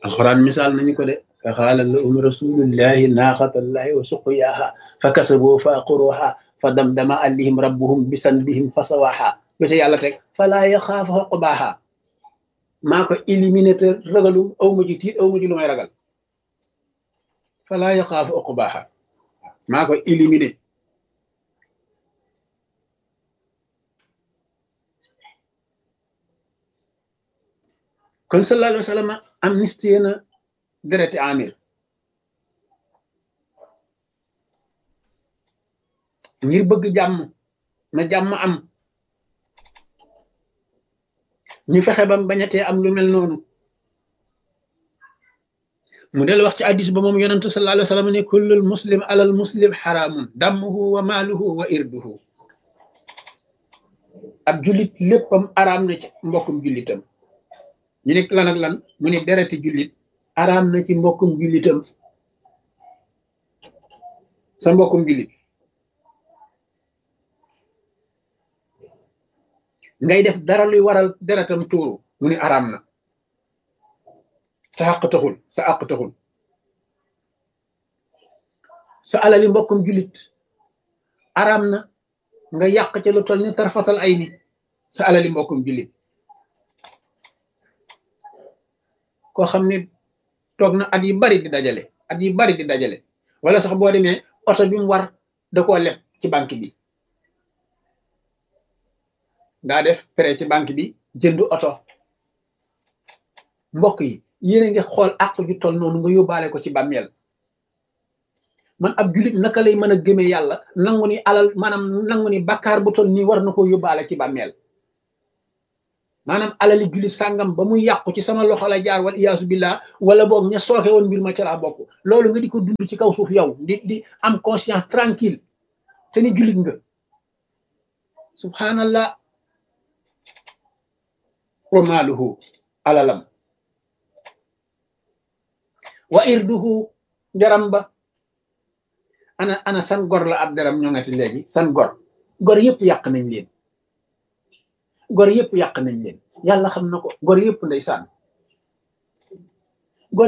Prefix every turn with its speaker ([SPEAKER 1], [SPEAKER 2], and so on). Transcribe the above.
[SPEAKER 1] alxuraan misaal nañu ko de fa xaala lahum rasulullahi naaxatallahi wa suqyaaha fa kasaboo fa aqruha fa damdama alayhim rabbuhum bisanbihim fa sawaaha lu ca yàlla teg falaa yaxaafu uqbaaha maa ko éliminé te ragalu aw ma ci tiit aw ma ci lu may ragal falaa yaxaafu uqbaaha maa ko éliminé kon sallallahu alayhi wa sallam amnistie na dereti amir ngir bëgg jàmm na jàmm am ñu fexe bam bañatee am lu mel noonu mu del wax ci addis ba moom yonentu sallallahu alayhi wa sallam ne kullul muslim alal muslim xaraamun dammuhu wa maaluhu wa irduhu ab jullit léppam araam na ci mbokkum jullitam ñu ne lan ak lan mu ne dereti jullit araam na ci mbokkum jullitam sa mbokkum jullit ngay def dara luy waral deretam tuuru mu ne araam na sa àq taxul sa àq taxul sa alali mbokkum jullit araam na nga yàq ca lu toll ni tarfatal ay ni sa alali mbokkum jullit koo xam ne toog na at yi bari di dajale at yi bari di dajale wala sax boo demee oto bi mu war da koo leb ci banque bi daa def prêt ci banque bi jënd oto mbokk yi yéen a ngi xool àq ju toll noonu nga yóbbaale ko ci bàmmeel man ab julit naka lay mën a gëmee yàlla nangu ni alal maanaam nangu ni bakkaar bu toll nii war na koo yóbbaale ci bàmmeel maanaam alali jullit sàngam ba muy yàqu ci sama loxo la jaar wal iyaasu billah wala boog ña sooke woon mbir ma ca laa bokk loolu nga di ko dund ci kaw suuf yow di di am conscience tranquille te ni jullit nga subhanallah wa maaluhu alalam wa irduhu deram ba ana ana san gor la ab deram ñoo ngati léegi san gor gor yëpp yàq nañ leen gor yëpp yàq nañ leen yàlla xam na ko gor yëpp ndeysaan